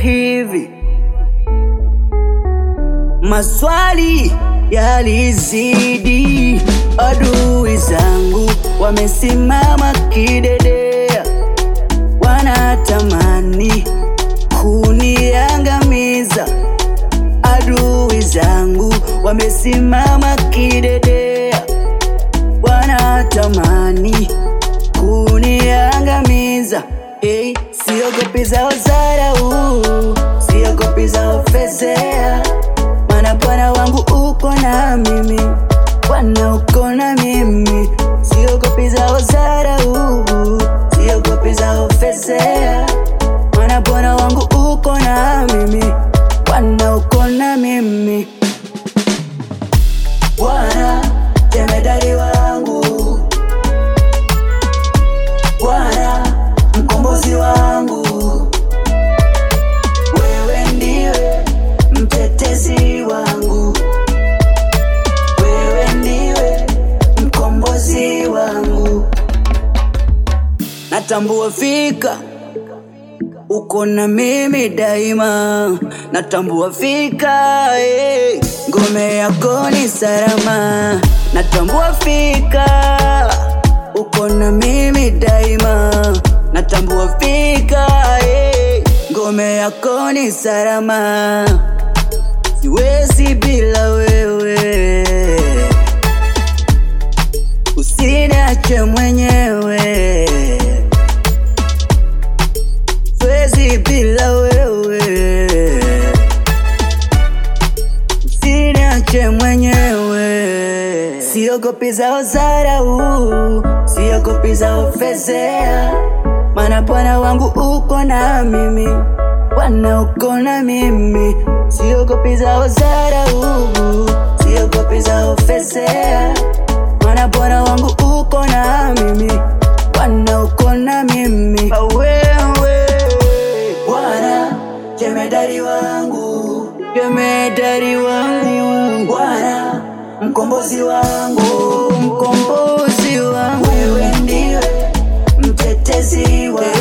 hivi, maswali yalizidi, adui zangu wamesimama kidedea, wanatamani kuniangamiza. Adui zangu wamesimama kidedea, wanatamani kuniangamiza. Hey, siogopi zao dharau, siogopi zao fezea, maana Bwana wangu uko na mimi, Bwana uko na mimi. Siogopi zao dharau, siogopi zao fezea, maana Bwana wangu uko na mimi, Bwana uko na mimi. Bwana jemedari wangu, Bwana mkombozi wangu, wewe ndiwe mtetezi wangu, wewe ndiwe mkombozi wangu. Natambua fika uko na mimi daima, natambua fika eh, ngome yako ni salama. Natambua fika uko na mimi daima, natambua fika eh, ngome yako ni salama. Siwezi bila wewe, usiniache mwenyewe siwezi bila wewe, usiniache mwenyewe. Siogopi zao dharau, siogopi zao fezea, maana Bwana wangu uko na mimi, Bwana uko na mimi. Siogopi zao dharau, siogopi zao fezea, maana Bwana wangu uko na mimi, Bwana uko na mimi. Wewe Bwana jemedari wangu, jemedari wangu, Bwana mkombozi wangu, mkombozi wangu, wewe ndiwe mtetezi wangu,